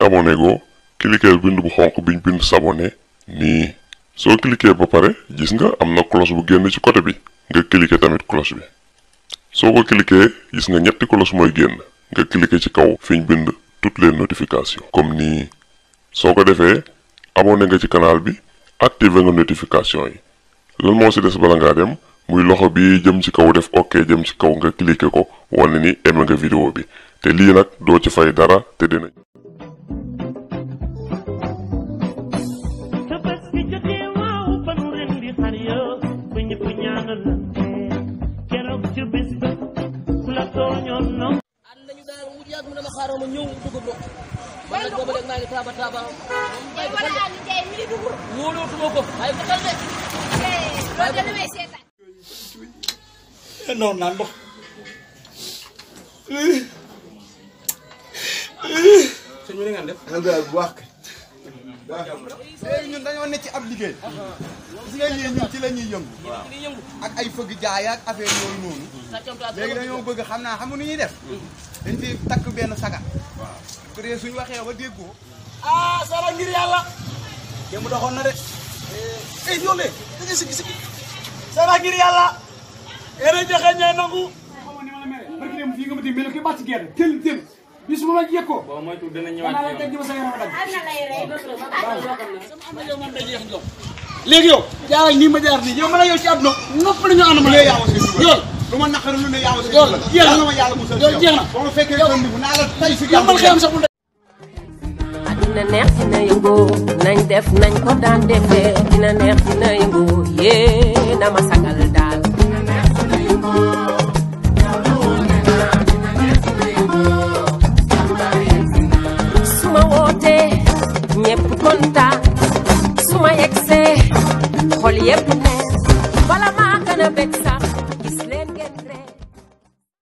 abonné goo cliquer bind bu xonq biñ bind s'abonner nii soo cliquer ba pare gis nga am na cloche bu génn ci côté bi nga cliquer tamit cloche bi soo ko cliquer gis nga ñetti cloche mooy génn nga cliquer ci kaw fiñ bind toutes les notifications comme nii soo ko defee abonné nga ci canal bi activer nga notification yi lan moo ci des bala ngaa dem muy loxo bi jëm ci kaw def ok jëm ci kaw nga cliquer ko wane ni aimé nga vidéo bi te lii nag doo ci fay dara te dina te bés bi jotee waaw ba nu ren di xar ya ba ñëpp ñaanalante keroog ci bés ba ku la tooñoon no ànd nañu daal mu yàgg mu ne ma xaaral ma ñëw dugg bokk man nag booba léegi maa ngi taaba taaba bàyyi ko xel de wóolootuma ko bàyyi ko xel de non naan ndox sëñ bi ni ngeen def. alhamdulilah bu baax kay. léegi ñun dañoo ne ci ab liggéey. gis nga lii ñun ci la ñuy yëngu. li yëngu ak ay fëgg jaay ak affaire yooyu noonu. sàccam taat léegi dañoo bëgg xam naa xam nga nu ñuy def. dañ fi takk benn sagar. waaw su dee suñu waxee ba déggoo. ah sala ngir yàlla démb doxoon na de eh yow de da ngay sigi sigi sala ngir yàlla yéen a joxe ñooy nangu xamoon ni ma la mere barki dem fii nga ma di mel ki bàcc gerte tel tel bis mu la jekkoo boo moytu dina danaa la ñëwaat teg ci ma sa yaram a dagg am na yow moom day yéex ndox léegi yow jaaral nii ma jaar nii yow man a yow ci àdduna nopp la ñu ànd ma yaa ma seen yool lu ma naqari lu ne yaa ma seen yool jeex na yàlla ma yàlla musal yool jeex na ba ma fekkee yoon bi naa la tay si yow man xëyam sax bu dina neex dina yëngu nañ def nañ ko daan defee dina neex dina yëngu yee dama sagal daal su ma wootee ñépp kontaan su ma yegsee xol yépp ne bala maa gën a bég